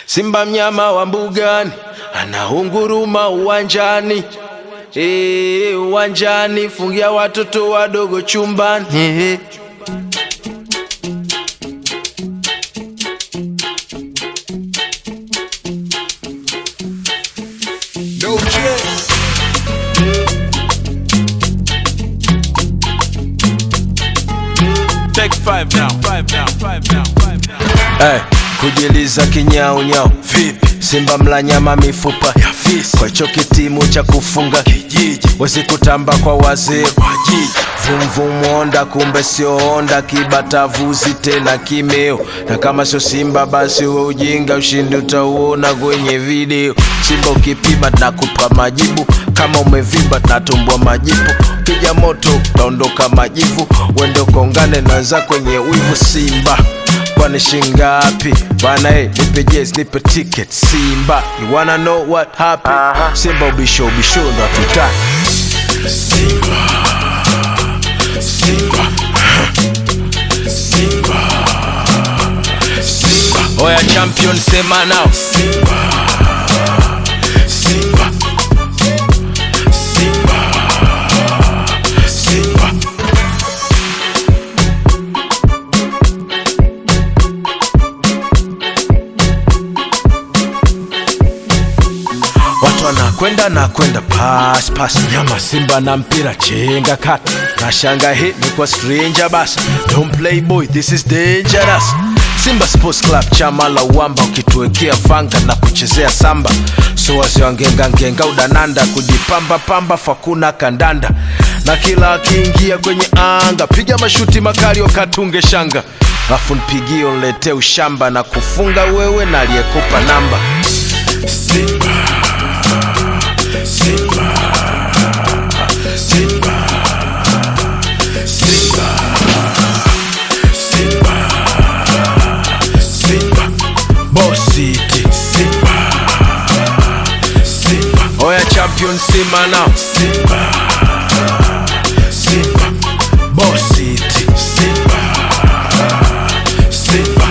Simba mnyama wa mbugani anaunguruma uwanjani, Eh, uwanjani, fungia watoto wadogo chumbani. Eh. Take five now, five now, five now, five now. Hey, kujiliza kinyaunyau vipi? Simba mla nyama mifupa ya fisi, kwa hicho kitimu cha kufunga kijiji, wezi kutamba kwa wazee kwa jiji. Vumvum onda, kumbe sio onda, kibata vuzi tena kimeo, na kama sio Simba basi we ujinga, ushindi utauona kwenye video. Simba ukipima nakupa majibu, kama umevimba natumbua majipu, kija moto utaondoka majivu, wende ukongane naza kwenye wivu Simba kwani shingapi bana eh, nipe jezi nipe ticket Simba you wanna know what happened Simba ubisho ubisho ndo hatutaki Simba Simba Simba Simba Oya champion sema nao Simba Simba Simba Simba Watu wanakwenda na kwenda pass pass, nyama Simba na mpira chenga kati, na shanga hit ni kwa stranger basi. Don't play boy, this is dangerous. Simba Sports Club, chama la uwamba, ukituwekea vanga na kuchezea samba, so wazee wangenga ngenga udananda, kujipamba pamba fakuna kandanda, na kila akiingia kwenye anga piga mashuti makali wakatunge shanga, afu nipigie unletee ushamba na kufunga wewe na aliyekupa namba Simba Simba, Simba, Simba, Simba, Simba, Boss City, Simba, Simba, Oya champion Simba now, Simba, Simba, Boss City, Simba, Simba,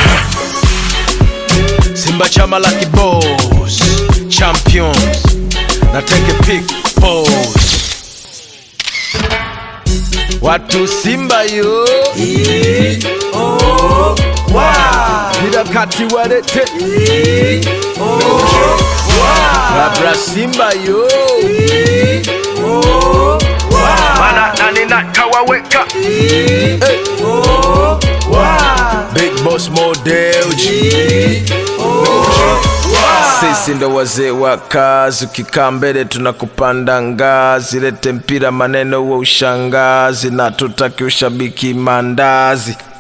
Simba chama la kiboss, champions na take a pic pose. Watu Simba yo Pira kati walete Labra Simba yo Mana nani na kawaweka hey. Big Boss Model G sisi ndo wazee wa kazi, ukikaa mbele tunakupanda ngazi. Lete mpira maneno wa ushangazi, na tutaki ushabiki mandazi.